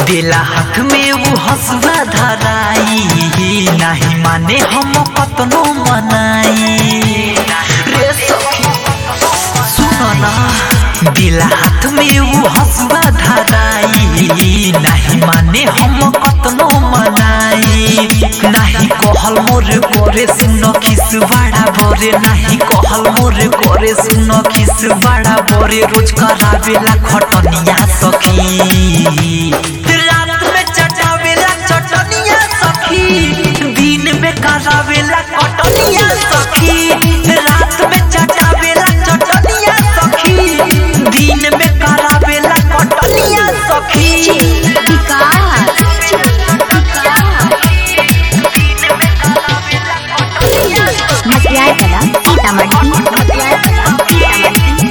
देला हाथ में वो हसुआ धराई नहीं माने हम कतनो मनाई रे सखी सुनो ना देला हाथ में वो हसुआ धराई नहीं माने हम कतनो मनाई नहीं कहल मोर करे सुन खिस बड़ा बरे नहीं कहल मोर करे सुन खिस बड़ा बरे रोज करावेला खटनिया सखी रात में चटावेला चटनिया सखी दिन में करावेला कटनिया सखी रात में चटावेला चटनिया सखी दिन में करावेला कटनिया सखी मटियार कला सीतामढ़ी मटियार कला सीतामढ़ी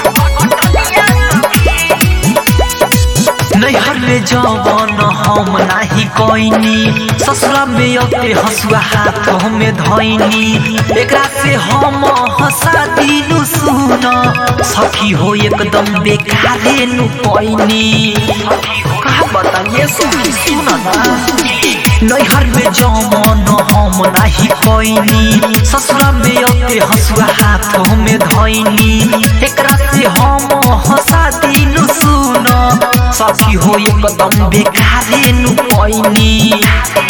नैहर में जवन हम नाही कोइनी ससुरा में अते हसुआ हाथ हमें धैनी एकरा से हम हंसा दिनु सुन सखी हो एकदम बेकारे नु पैनी का बताइए सखी सुन ना नैहर में जवन हम नाही कोइनी ससुरा में अते हसुआ हाथ हमें धैनी एकरा से हम हंसा दिनु सुन सखी हो एकदम बेकारे नु पैनी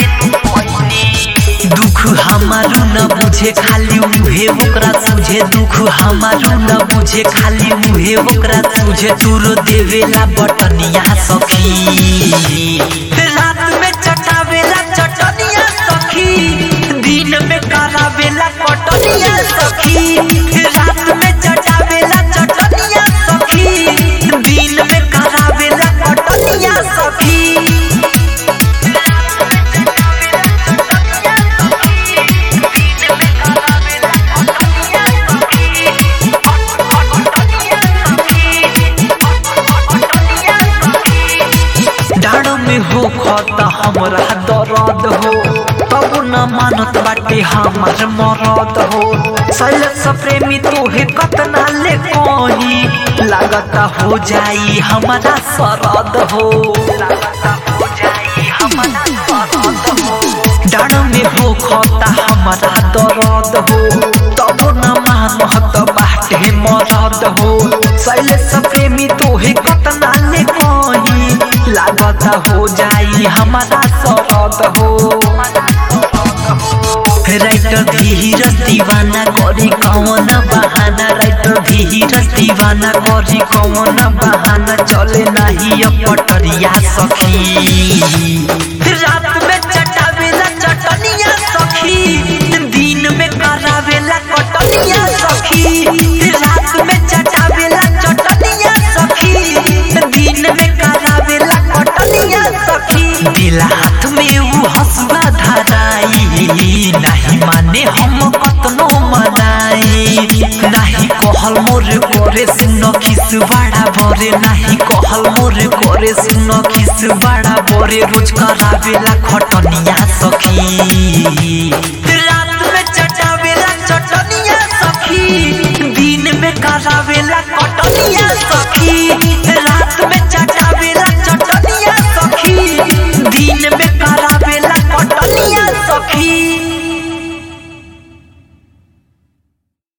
दुख हमारू न बुझे खाली उहे ओकरा सुझे दुख हमारू न बुझे खाली उहे ओकरा सुझे तुरो देवेला बटनिया सखी रात में चटावेला चटनिया सखी दिन में करावेला कटनिया सखी रात में चटावेला चटनिया सखी दिन में करावेला कटनिया सखी डाँड में हो खत हमरा दर्द हो तब न मानत बाटे हमार मरद हो शैलेश प्रेमी तोहे कतना ले कही लागता हो जाई हमारा सरद हो लागता हो जाई हमारा सरद हो डाँड में हो खता हमारा दर्द हो तब न मानत बाटे मरद हो शैलेश प्रेमी तोहे कतना ले कही लागता हो जाई हमारा सरद हो राइटर धीरज दीवाना करी कौन बहाना राइटर धीरज दीवाना करी कौन बहाना चले नहीं अब पटरिया सखी रात में चटावेला चटनिया सखी दिन में करावेला कटनिया सखी रात में चटावेला चटनिया सखी दिन में करावेला कटनिया सखी दिला हाथ में वो हसुआ धराई नहीं माने हम कतनो मनाई नहीं कहल मोर करे सुन खिस बड़ा बरे नहीं कहल मोर करे सुन खिस बड़ा बरे रोज करावेला खटनिया सखी रात में चटावेला चटनिया सखी दिन में करावे